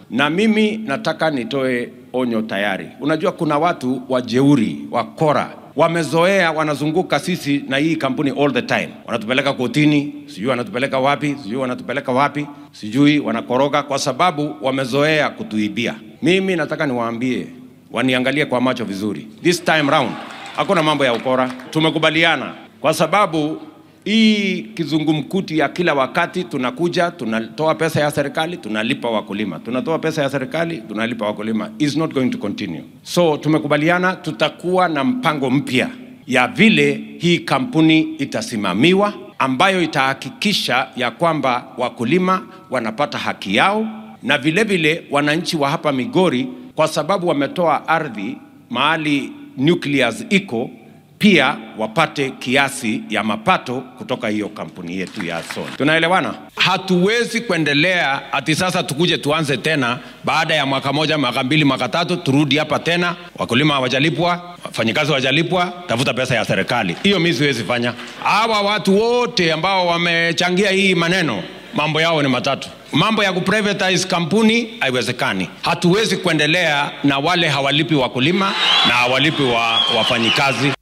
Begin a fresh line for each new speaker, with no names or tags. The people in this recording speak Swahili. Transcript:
na mimi nataka nitoe onyo tayari. Unajua kuna watu wajeuri, wakora wamezoea, wanazunguka sisi na hii kampuni all the time, wanatupeleka kotini, sijui wanatupeleka wapi, sijui wanatupeleka wapi, sijui wanakoroga, kwa sababu wamezoea kutuibia. Mimi nataka niwaambie, waniangalie kwa macho vizuri, this time round hakuna mambo ya ukora, tumekubaliana kwa sababu hii kizungumkuti ya kila wakati tunakuja tunatoa pesa ya serikali tunalipa wakulima, tunatoa pesa ya serikali tunalipa wakulima, is not going to continue. So tumekubaliana tutakuwa na mpango mpya ya vile hii kampuni itasimamiwa, ambayo itahakikisha ya kwamba wakulima wanapata haki yao na vile vile wananchi wa hapa Migori, kwa sababu wametoa ardhi mahali nucleus iko pia wapate kiasi ya mapato kutoka hiyo kampuni yetu ya Sony. Tunaelewana? Hatuwezi kuendelea ati sasa tukuje tuanze tena baada ya mwaka moja, mwaka mbili, mwaka tatu, turudi hapa tena, wakulima hawajalipwa, wafanyikazi hawajalipwa, tafuta pesa ya serikali. Hiyo mimi siwezi fanya. Hawa watu wote ambao wamechangia hii maneno mambo yao ni matatu. Mambo ya kuprivatize kampuni haiwezekani. Hatuwezi kuendelea na wale hawalipi wakulima na hawalipi wa, wafanyikazi.